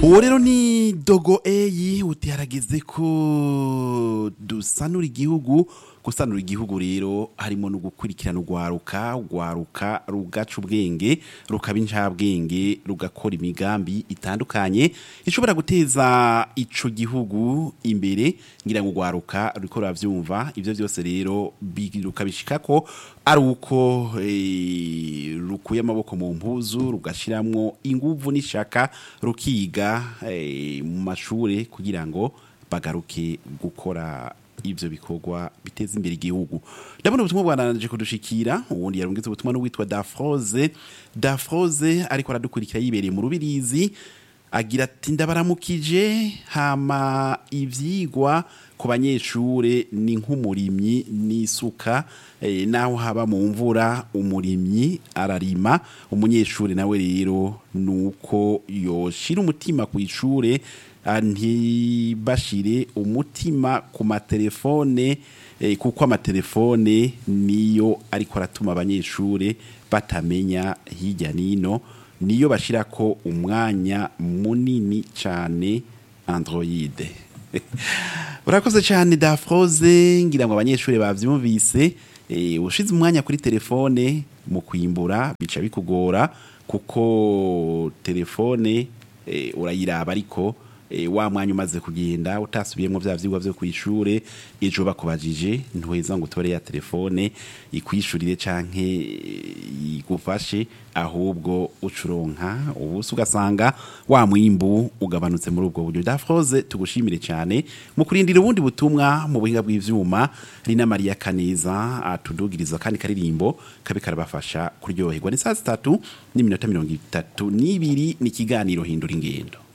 uwo rero ni dogo eyi uti harageze ko dusanura igihugu gusanura igihugu rero harimo no gukurikirana urwaruka urwaruka rugaca ubwenge rukaba incabwenge rugakora imigambi itandukanye ishobora guteza ico gihugu imbere ngira ngo urwaruka ruriko ruravyumva ivyo byose rero rukabishika ko ari uko eh, rukuye amaboko mu mpuzu rugashiramwo inguvu n'ishaka rukiga eh, mu mashure kugira ngo bagaruke gukora ivyo bikorwa biteza imbere igihugu ndabona ubutumwa bwananje kudushikira ubundi yarungitse ubutumwa n'uwitwa Dafroze Dafroze ariko aradukurikira yibereye mu rubirizi agira ati ndabaramukije hama ivyigwa ku banyeshure ni nk'umurimyi n'isuka eh, naho haba mu mvura umurimyi ararima umunyeshure nawe rero nuko yoshira umutima ku ishure ntibashire umutima ku matelefone eh, kuko amatelefone niyo ariko aratuma abanyeshure batamenya hirya nino niyo bashirako umwanya munini cyane android urakoze cyane dafroze ngira ngo abanyeshuri bavyumvise eh, ushize umwanya kuri telefone mu kwimbura bica bikugora kuko telefone eh, urayiraba ariko eh, wa mwanya umaze kugenda utasubiyemo vya vyigwa vyo kwishure ejo bakubajije ntuheza ngo utore ya telefone ikwishurire canke eh, igufashe ahubwo ucuronka ubusa ugasanga wa mwimbu ugabanutse muri ubwo buryo dafroze tugushimire cyane mu kurindira ubundi butumwa mu buhinga bw'ivyuma Rina Maria Kaneza atudugiriza kandi karirimbo kabe karabafasha kuryoherwa ni saa zitatu n'iminota mirongo itatu n'ibiri ni ikiganiro hindura ingendo